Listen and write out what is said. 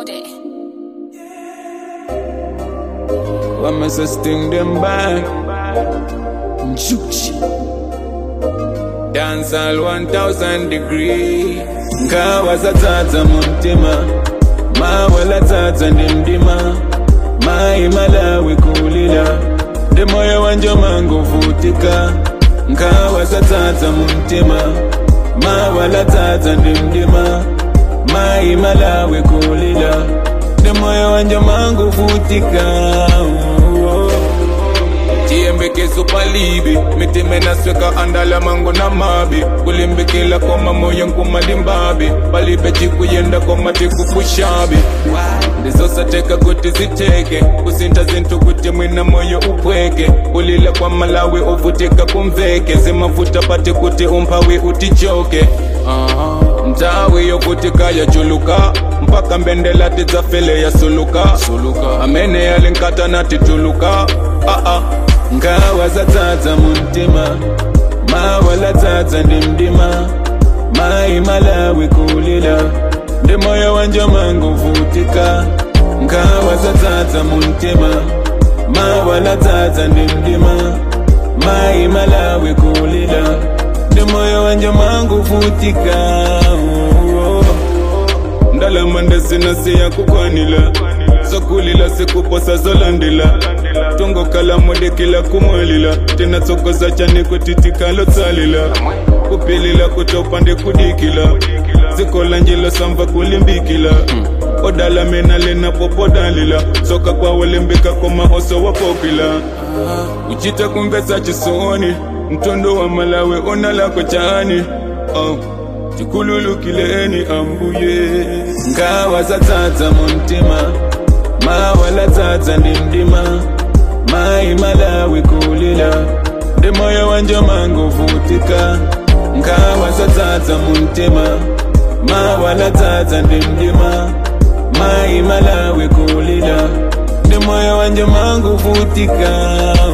Chonde. I'ma sustain them back. Juchi. Dance all 1000 degree. Ngawa zatata muntima. Mawala tata ndimdima. Mai malawi kulila. Demoyo wanje mangu vutika. Ngawa zatata muntima. Mawala tata ndimdima. Mai malawi kulila. Demoyo wanje mangu vutika. Oh. tiyembekezo palibi mitime nasweka andala mango na mabi kulimbikila koma moyo nkumalimbabi palibe cikuyenda koma tikupushabi ndizosateka kuti ziteke kusinta zintu kuti mwina moyo upweke kulila kwa malawi uvutika kumveke zimavuta pati kuti umphawi utichoke uh-huh. mtawi yokuti kaya chuluka mpaka mbendela tidzafele yasuluka suluka amene yalinkata natituluka uh-uh. ngawa zatsatsa muntima mawala tsatsa ndimdima mai malawi kulila ndi moyo wanje mangu vutika ngawa zatsatsa muntima mawala tsatsa ndimdima mai malawi kulila ndi moyo wanje mangu vutika oh, oh. ndalama ndazinasiya kukwanila zokulila sikuposa zolandila tongokala modekila kumwalila tena tsokoza chane kutitikalo tsalila kupilila kutopande kudikila zikola njilo samva kulimbikila odala mena lena popodalila soka kwawolembika koma oso wapopila uchita kumvesa chisoni mtondo wa malawe onalako chani oh. tikululukileni ambuye ngawa zatsatsa muntima mawala tsatsa ndimdima mai malawi kulila ndi moyo wanje mangu vutika ngawa zatsatsa muntima mawala tsatsa ndimdima mai malawi kulila ndi moyo wanje mangu vutika